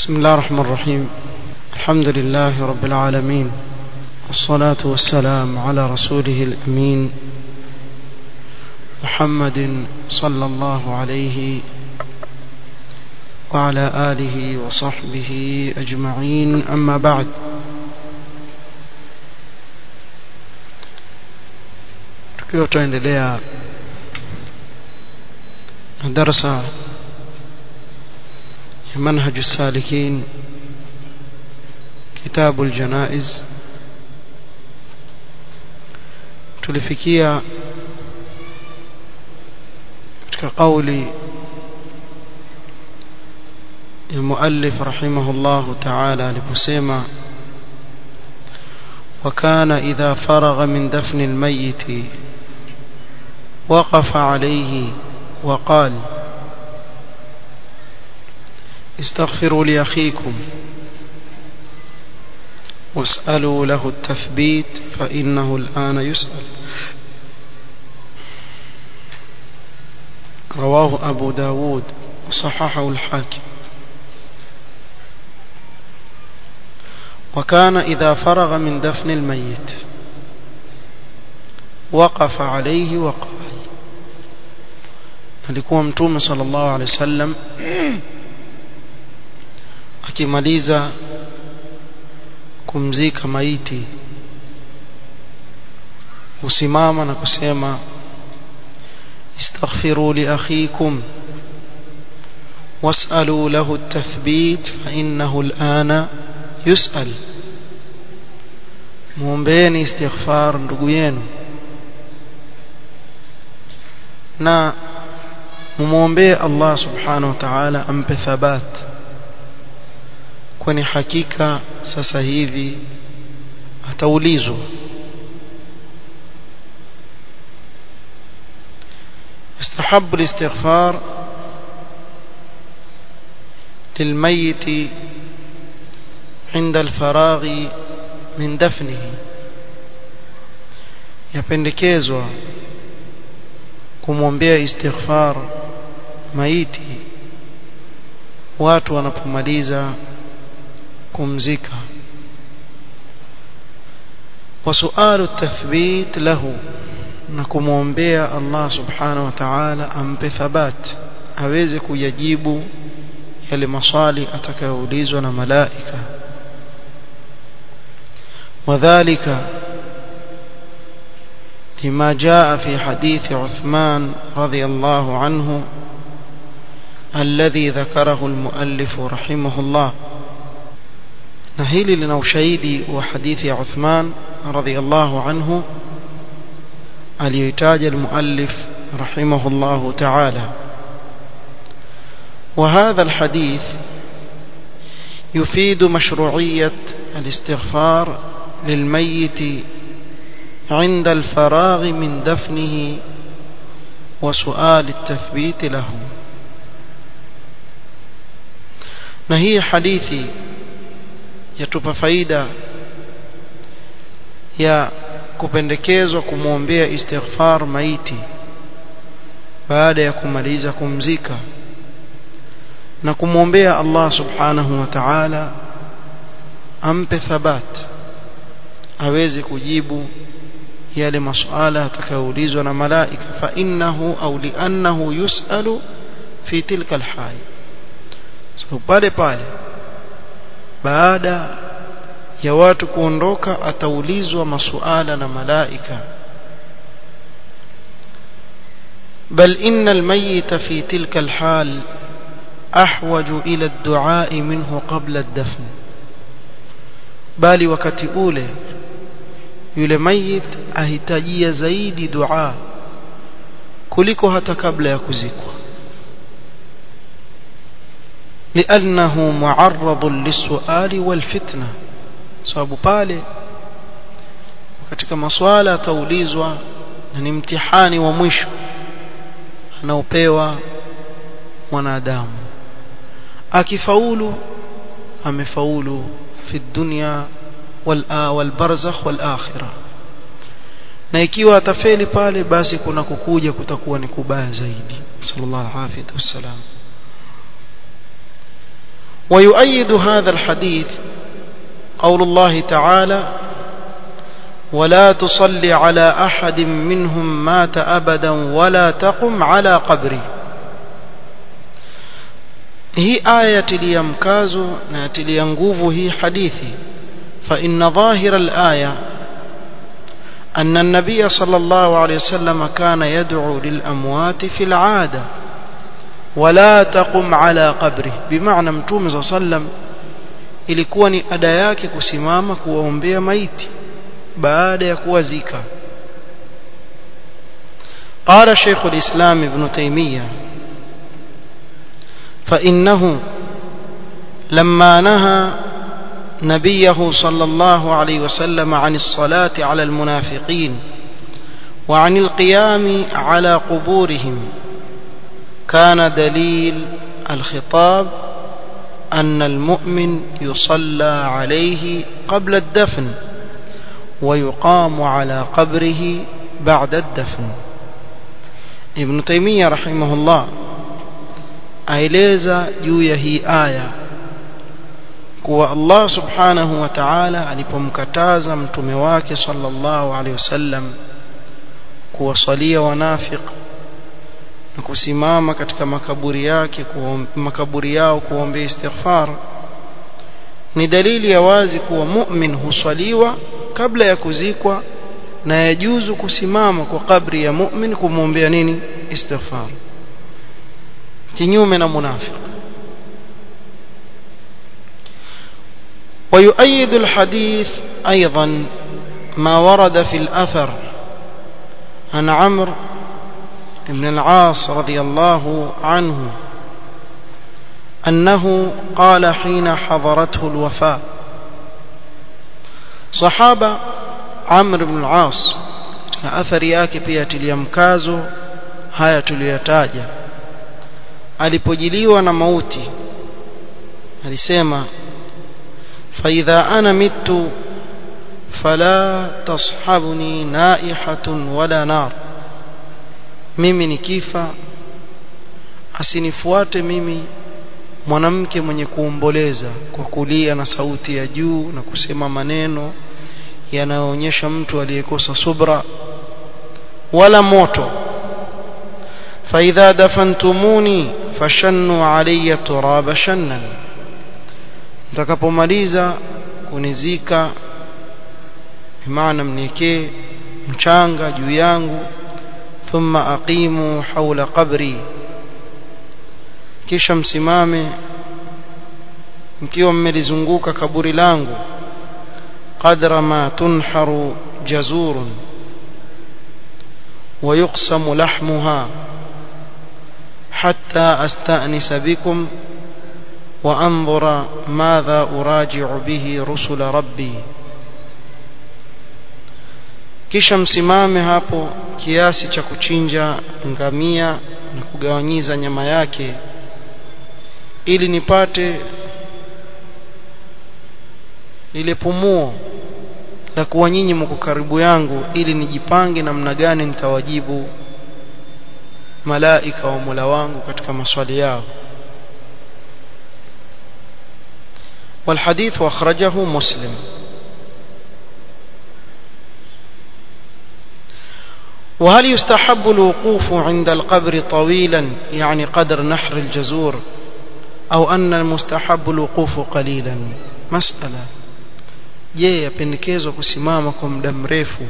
بسم الله الرحمن الرحيم الحمد لله رب العالمين والصلاة والسلام على رسوله الأمين محمد صلى الله عليه وعلى آله وصحبه أجمعين أما بعد tukiwa tunaendelea na darasa ya manhaju salikin kitabu aljanaiz tulifikia katika kauli ya muallif rahimahullahu ta'ala aliposema وكان إذا فرغ من دفن الميت وقف عليه وقال استغفروا لأخيكم واسألوا له التثبيت فإنه الآن يسأل رواه أبو داود وصححه الحاكم وكان إذا فرغ من دفن الميت وقف عليه وقال alikuwa mtume sallallahu alaihi wasallam akimaliza kumzika maiti husimama na kusema istaghfiru li akhikum was'alu lahu at-tathbit fa innahu al-ana yus'al muombeeni istighfar ndugu yenu na mumwombee Allah subhanahu wa ta'ala ampe thabat kwani hakika sasa hivi ataulizwa يستحب الاستغفار للميت عند الفراغ من دفنه yapendekezwa kumwombea istighfar maiti watu wanapomaliza kumzika wasualu tathbit lahu na kumwombea Allah subhanahu wa ta'ala ampe thabat aweze kuyajibu yale maswali atakayoulizwa na malaika wadhālika لما جاء في حديث عثمان رضي الله عنه الذي ذكره المؤلف رحمه الله نهيل لنا شهيدي وحديث عثمان رضي الله عنه اليتاج المؤلف رحمه الله تعالى وهذا الحديث يفيد مشروعية الاستغفار للميت عند الفراغ من دفنه وسؤال التثبيت له na hii hadithi yatupa faida ya kupendekezwa kumwombea istighfar maiti baada ya kumaliza kumzika na kumwombea Allah subhanahu wa ta'ala ampe thabat aweze kujibu yale masuala atakayoulizwa na malaika fa innahu au li'annahu yus'alu fi tilka alhal so pale pale baada ya watu kuondoka ataulizwa masuala na malaika بل إن الميت في تلك الحال أحوج إلى الدعاء منه قبل الدفن bali wakati ule yule mayit ahitajia zaidi dua kuliko hata kabla ya kuzikwa لأنه معرض للسؤال والفتنة sababu pale katika maswala ataulizwa na ni mtihani wa mwisho anaopewa mwanadamu akifaulu amefaulu fi dunya wal barzakh wal akhirah na ikiwa atafeli pale basi kuna kukuja kutakuwa ni kubaya zaidi sallallahu alaihi wasallam ويؤيد هذا الحديث قول الله تعالى ولا تصلي على أحد منهم مات أبدا ولا تقم على قبره hii aya tilia mkazo na tilia nguvu hii hadithi فإن ظاهر الآية أن النبي صلى الله عليه وسلم كان يدعو للأموات في العادة ولا تقم على قبره بمعنى متوم صلى الله عليه وسلم ilikuwa ni ada yake kusimama kuwaombea maiti baada ya kuwazika قال شيخ الإسلام ابن تيمية فإنه لما نهى نبيه صلى الله عليه وسلم عن الصلاة على المنافقين وعن القيام على قبورهم كان دليل الخطاب أن المؤمن يصلى عليه قبل الدفن ويقام على قبره بعد الدفن ابن تيمية رحمه الله aeleza juu ya hii aya kuwa Allah subhanahu wa ta'ala alipomkataza mtume wake sallallahu alaihi wasallam kuwasalia wanafiq na kusimama katika makaburi yake makaburi yao kuombea istighfar ni dalili ya wazi kuwa mu'min huswaliwa kabla ya kuzikwa na yajuzu kusimama kwa kabri ya mu'min kumwombea nini istighfar kinyume na munafiq ويؤيد الحديث أيضا ما ورد في الأثر عن عمرو بن العاص رضي الله عنه أنه قال حين حضرته الوفاة صحابة عمرو بن العاص أثر yake pia tiliamkazo haya tuliyotaja alipojiliwa na mauti alisema فإذا أنا مت فلا تصحبني نائحة ولا نار mimi nikifa asinifuate mimi mwanamke mwenye kuomboleza kwa kulia na sauti ya juu na kusema maneno yanayoonyesha mtu aliyekosa subra wala moto فإذا دفنتموني فشنوا علي التراب شنا mtakapomaliza kunizika bimaana mniekee mchanga juu yangu thumma aqimu haula qabri kisha msimame mkiwa mmelizunguka kaburi langu qadra ma tunharu jazurun ويقسم لحمها حتى أستأنس بكم وأنظر ماذا أراجع به رسل ربي kisha msimame hapo kiasi cha kuchinja ngamia na kugawanyiza nyama yake ili nipate lile pumuo la kuwa nyinyi mko karibu yangu ili nijipange namna gani nitawajibu malaika wa Mola wangu katika maswali yao والحديث أخرجه مسلم وهل يستحب الوقوف عند القبر طويلا يعني قدر نحر الجزور أو أن المستحب الوقوف قليلا مسألة je yapendekezwa kusimama kwa muda mrefu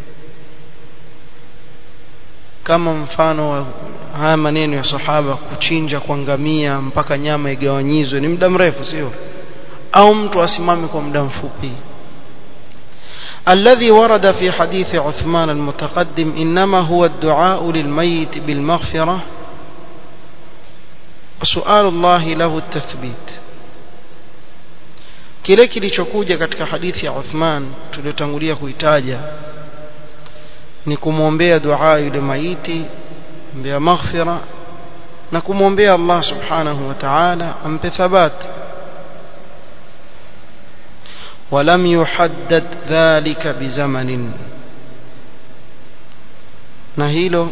kama mfano wa haya maneno ya sahaba kuchinja kwa ngamia mpaka nyama igawanyizwe ni muda mrefu sio au mtu asimame kwa muda mfupi الذي ورد في حديث عثمان المتقدم إنما هو الدعاء للميت بالمغفرة وسؤال الله له التثبيت kile kilichokuja katika hadithi ya Uthman tuliyotangulia kuitaja ni kumwombea dua yule maiti mbea maghfira na kumwombea Allah subhanahu wa ta'ala ampe thabat ولم يحدد ذلك بزمن na hilo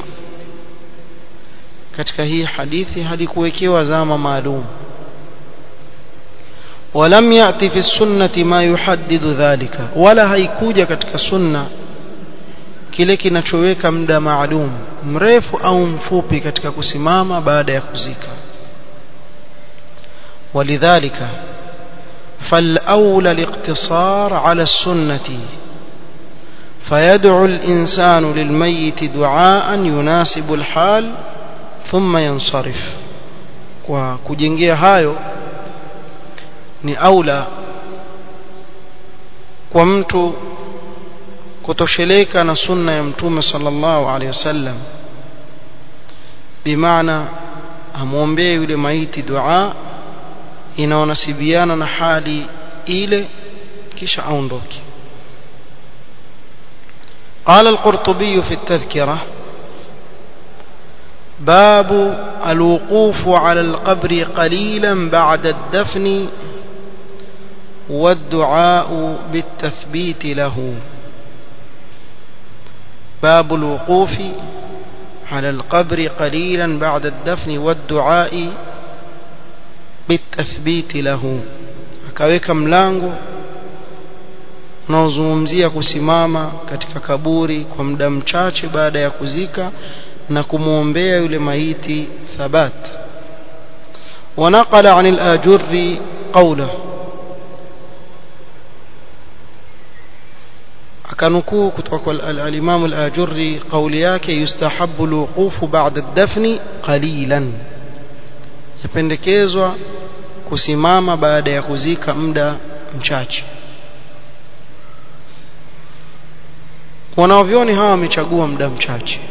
katika hii hadithi halikuwekewa zama maalum ولم يأتي في السنة ما يحدد ذلك ولا هيكوجا katika sunna kile kinachoweka muda maalum mrefu au mfupi katika kusimama baada ya kuzika ولذلك فالأولى الاقتصار على السنة فيدعو الإنسان للميت دعاء يناسب الحال ثم ينصرف وكجنجيا هايو ni aula kwa mtu kutosheleka na sunna ya mtume sallallahu alaihi wasallam bimaana amwombee yule maiti dua inaonasibiana na hali ile kisha aondoke قال القرطبي في التذكرة باب الوقوف على القبر قليلا بعد الدفن والدعاء بالتثبيت له باب الوقوف على القبر قليلا بعد الدفن والدعاء بالتثبيت له akaweka mlango unaozungumzia kusimama katika kaburi kwa muda mchache baada ya kuzika na kumwombea yule maiti thabat ونقل عن الآجر قوله akanukuu kutoka kwa al-Imam al-Ajurri kauli yake yustahabbu al-wuqufu ba'da ad-dafn qalilan yapendekezwa kusimama baada ya kuzika muda mchache wanaovyoni hawa wamechagua muda mchache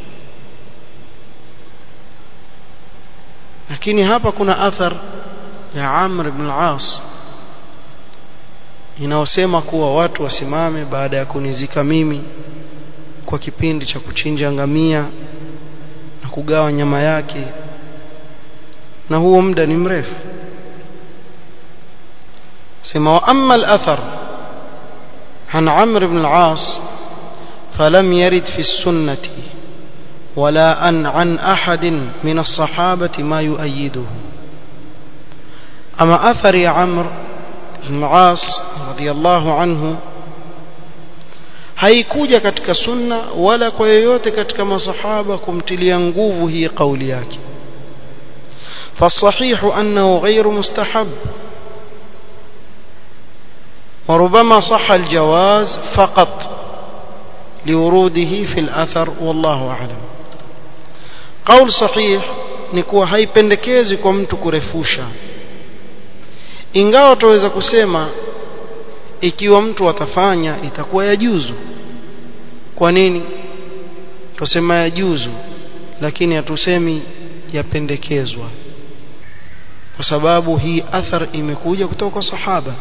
lakini hapa kuna athar ya Amr ibn al-As inaosema kuwa watu wasimame baada ya kunizika mimi kwa kipindi cha kuchinja ngamia na kugawa nyama yake na huo muda ni mrefu sema wa amma al-athar عن عمرو بن العاص فلم يرد في السنة ولا أن عن أحد من الصحابة ما يؤيده أما أثر يا عمرو بن العاص رضي الله عنه haikuja katika sunna wala kwa yoyote katika masahaba kumtilia nguvu hii kauli yake فالصحيح أنه غير مستحب وربما صح الجواز فقط لوروده في الأثر والله أعلم قول صحيح نكو haipendekezi kwa mtu kurefusha ingawa tuweza kusema ikiwa mtu atafanya itakuwa yajuzu kwa nini tusema yajuzu lakini hatusemi yapendekezwa kwa sababu hii athar imekuja kutoka kwa sahaba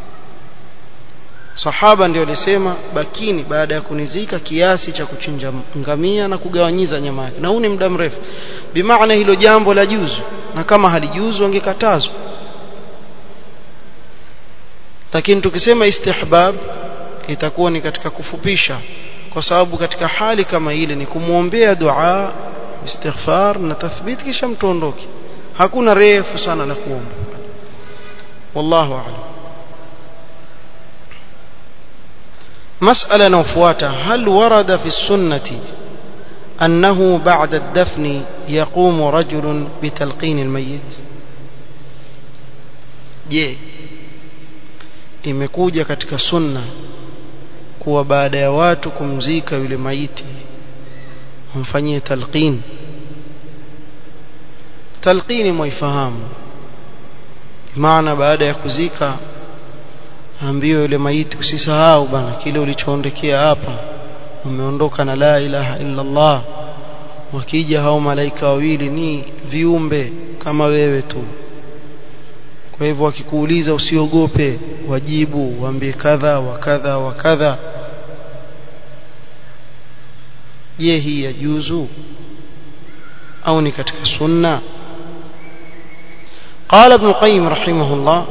sahaba ndio alisema bakini baada ya kunizika kiasi cha kuchinja ngamia na kugawanyiza nyama yake na huu ni muda mrefu bimaana hilo jambo la juzu na kama halijuzu angekatazwa lakini tukisema istihbab itakuwa ni katika kufupisha kwa sababu katika hali kama ile ni kumwombea dua istighfar na tathbit kisha mtu ondoke hakuna refu sana la kuomba wallahu a'lam مسألة نوفواتا هل ورد في السنة أنه بعد الدفن يقوم رجل بتلقين الميت je imekuja katika sunna kuwa baada ya watu kumzika yule maiti wamfanyie talqin talqini mwaifahamu maana baada ya kuzika ambiwe yule maiti usisahau bana kile ulichoondekea hapa umeondoka na la ilaha illa Allah wakija hao malaika wawili ni viumbe kama wewe tu kwa hivyo wakikuuliza usiogope wajibu waambie kadha wa kadha wa kadha je hii yajuzu au ni katika sunna قال ابن القيم رحمه الله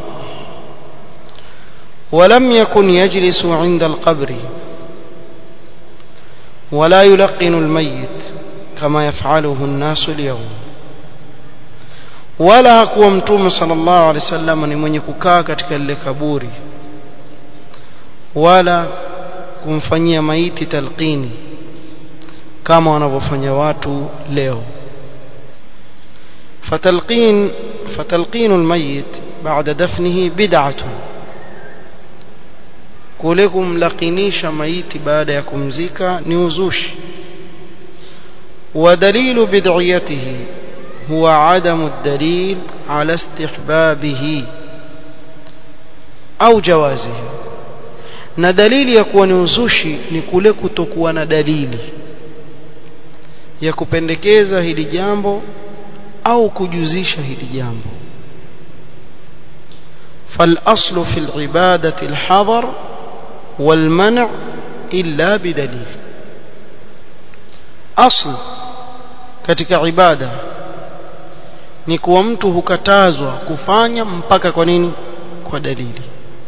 ولم يكن يجلس عند القبر ولا يلقن الميت كما يفعله الناس اليوم wala hakuwa mtume sallallahu alaihi wasallam ni mwenye kukaa katika lile kaburi wala kumfanyia maiti talqini kama wanavyofanya watu leo fatalqin fatalqin almayit baada dafnihi bid'atun kule kumlaqinisha maiti baada ya kumzika ni uzushi ودليل بدعيته هو عدم الدليل على استحبابه au jawazihi na dalili ya kuwa ni uzushi ni kule kutokuwa na dalili ya kupendekeza hili jambo au kujuzisha hili jambo فالأصل في العبادة الحظر والمنع إلا بدليل أصل katika ibada ni kuwa mtu hukatazwa kufanya mpaka kwa nini kwa dalili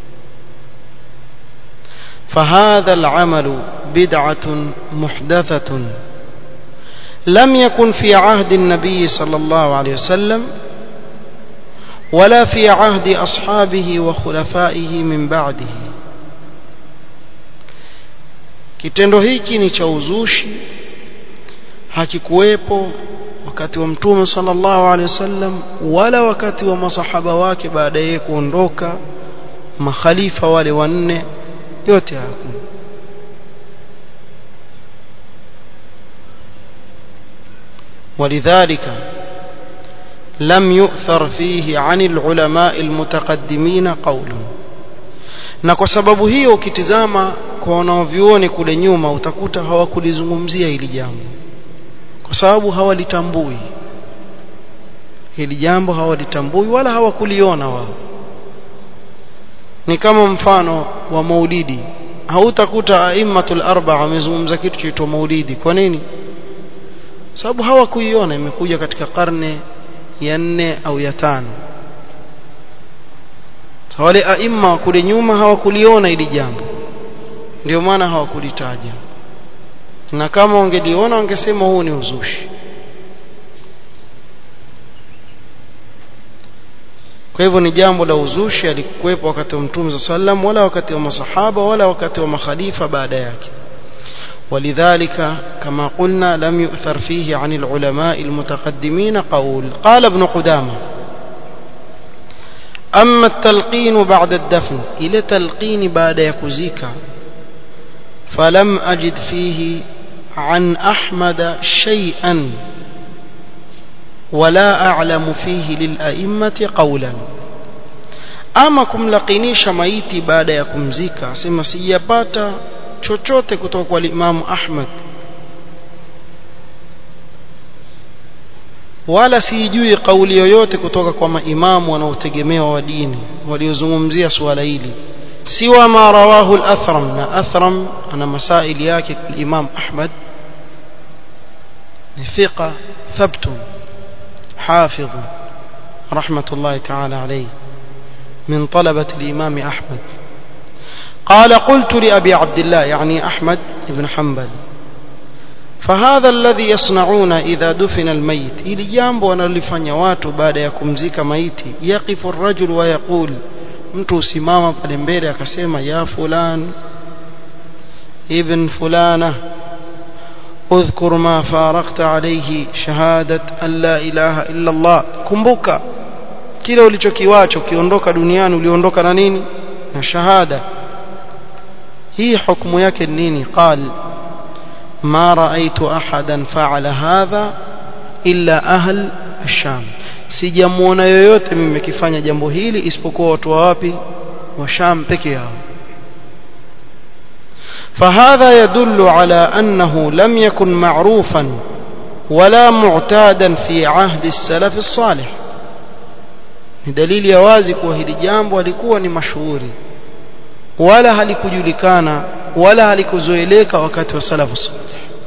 فهذا العمل بدعة محدثة لم يكن في عهد النبي صلى الله عليه وسلم ولا في عهد أصحابه وخلفائه من بعده kitendo hiki ni cha uzushi hakikuwepo wakati wa mtume sallallahu alaihi wasallam wala wakati wa masahaba wake baada ya kuondoka makhalifa wale wanne yote hakuna ولذلك لم يؤثر فيه عن العلماء المتقدمين قول na kwa sababu hiyo ukitizama kwa wanaovioni kule nyuma utakuta hawakulizungumzia hili jambo kwa sababu hawalitambui hili jambo hawalitambui wala hawakuliona wao ni kama mfano wa maulidi hautakuta aimatul arba wamezungumza kitu chaitwa maulidi kwa nini sababu hawakuiona imekuja katika karne ya nne au ya tano so, wale aima kule nyuma hawakuliona hili jambo ndio maana hawakulitaja na kama wangeliona wangesema huu ni uzushi kwa hivyo ni jambo la uzushi alikuwepo wakati wa mtume sallam wala wakati wa masahaba wala wakati wa makhalifa baada yake ولذلك كما قلنا لم يؤثر فيه عن العلماء المتقدمين قول قال ابن قدامة أما التلقين بعد الدفن إلى تلقين بعد يكزيك فلم أجد فيه عن أحمد شيئا ولا أعلم فيه للأئمة قولا ama kumlakinisha maiti baada ya kumzika asema sijapata chochote kutoka kwa Imamu Ahmad wala sijui kauli yoyote kutoka kwa maimamu wanaotegemewa wa dini waliozungumzia suala hili siwa ma rawahu al-Athram na Athram ana masaili yake Imam Ahmad ni thiqa thabt حافظ رحمة الله تعالى عليه من طلبة الإمام أحمد قال قلت لأبي عبد الله يعني أحمد بن حنبل فهذا الذي يصنعون إذا دفن الميت إلي جambo wanalifanya watu baada ya kumzika maiti yaqifu الرجل ويقول mtu usimama pale mbele akasema ya fulan ibn fulana اذكر ما فارقت عليه شهادة أن لا إله إلا الله kumbuka kile ulichokiwacho ukiondoka duniani uliondoka na nini na shahada hii hukumu yake nini qal ما رأيت أحدا فعل هذا إلا أهل الشام sijamuona yoyote mimi kifanya jambo hili isipokuwa watu wa wapi wa Sham peke yao فهذا يدل على أنه لم يكن معروفا ولا معتادا في عهد السلف الصالح ni dalili ya wazi kuwa hili jambo halikuwa ni mashuhuri wala halikujulikana wala halikuzoeleka wakati wa salafu salih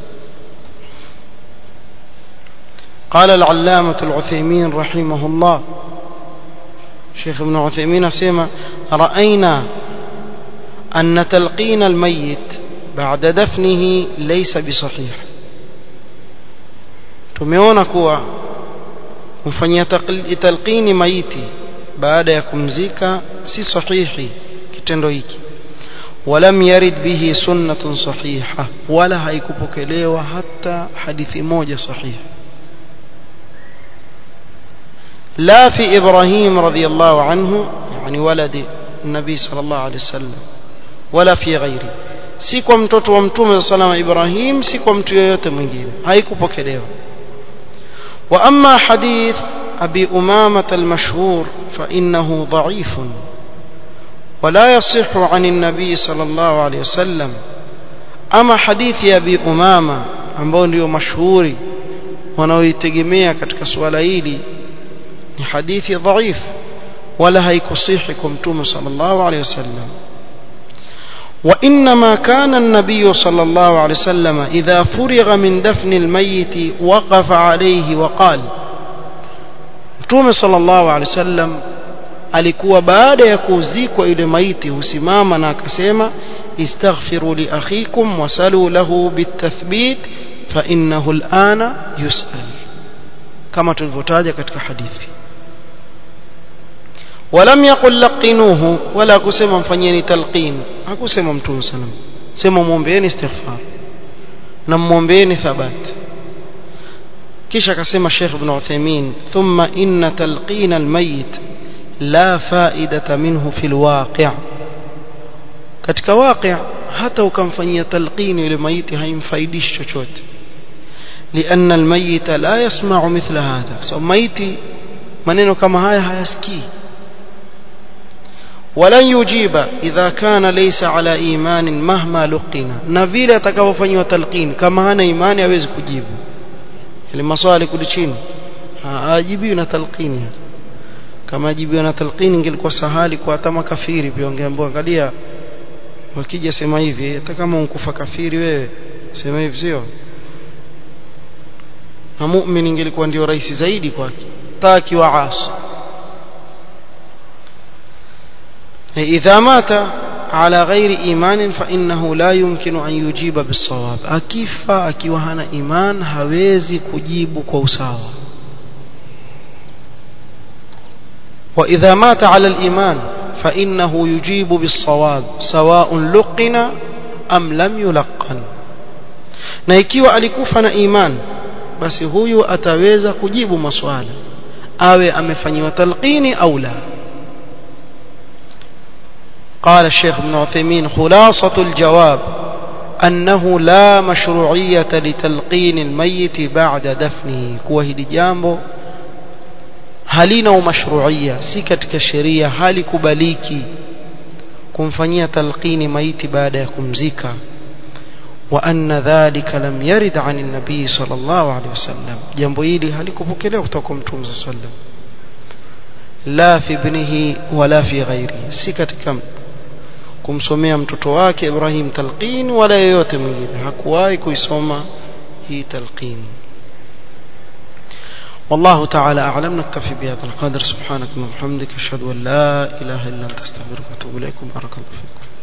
قال العلامة العثيمين رحمه الله شيخ ابن عثيمين سيما رأينا أن تلقين الميت بعد دفنه ليس بصحيح tumeona kuwa kumfanyia talqini maiti baada ya kumzika si sahihi kitendo hiki ولم يرد به سنة صحيحة ولا haikupokelewa hata hadithi moja sahihi لا في إبراهيم رضي الله عنه يعني ولد النبي صلى الله عليه وسلم ولا في غيره si kwa mtoto wa mtume salama Ibrahim si kwa mtu yeyote mwingine haikupokelewa wa amma hadith abi umama al-mashhur fa innahu dha'if ولا يصح عن النبي صلى الله عليه وسلم أما حديث أبي أمامة ambao ndio mashuhuri wanaoitegemea katika suala hili ni hadithi dhaif wala haikusihi kwa mtume sallallahu alayhi wasallam وإنما كان النبي صلى الله عليه وسلم إذا فرغ من دفن الميت وقف عليه وقال متوم صلى الله عليه وسلم alikuwa baada ya kuzikwa ile maiti husimama na akasema istaghfiru li akhikum wasalu lahu bitathbit fa innahu alana yusal kama tulivyotaja katika hadithi ولم يقل لقنوه ولا kusema mfanyeni talqin hakusema mtume sallam sema muombeeni istighfar na muombeeni thabat kisha akasema Sheikh Ibn Uthaymeen thumma inna talqin almayit la faidata minhu fil waqi' katika waqi' hata ukamfanyia talqini yule maiti haimfaidishi chochote لأن الميت لا يسمع مثل هذا so maiti maneno kama haya hayasikii ولن يجيب إذا كان ليس على إيمان مهما لقنا na vile atakavyofanywa talqin kama hana imani hawezi kujibu ile maswali kuli chini ajibiwi na talqini kama ajibiwa na talqini ingelikuwa sahali kwa hata makafiri pia wangeambiwa angalia wakija sema hivi hata kama unkufa kafiri wewe sema hivi sio na muumini ingelikuwa ndio rahisi zaidi kwake taki wa asi إذا مات على غير إيمان فإنه لا يمكن أن يجيب بالصواب أكيفا أكيوهنا إيمان هويزي كجيب كوساوا وإذا مات على الإيمان فإنه يجيب بالصواب سواء لقن أم لم يلقن na ikiwa alikufa na iman basi huyu ataweza kujibu maswala awe amefanyiwa talqini au la قال الشيخ ابن عثيمين خلاصة الجواب أنه لا مشروعية لتلقين الميت بعد دفنه كوه لجامبو halina umashruia si katika sheria hali kubaliki kumfanyia talqini maiti baada ya kumzika wa anna dhalika lam yarid an an-nabii sallallahu alayhi wasallam jambo hili halikupokelewa kutoka kwa mtume sallam la fi ibnihi wala fi ghairihi si katika kumsomea mtoto wake Ibrahim talqin wala yeyote mwingine hakuwahi kuisoma hii talqin والله تعالى أعلم نكتفي بهذا القدر سبحانك اللهم وبحمدك أشهد أن لا إله إلا أنت أستغفرك وأتوب إليكم بارك الله فيكم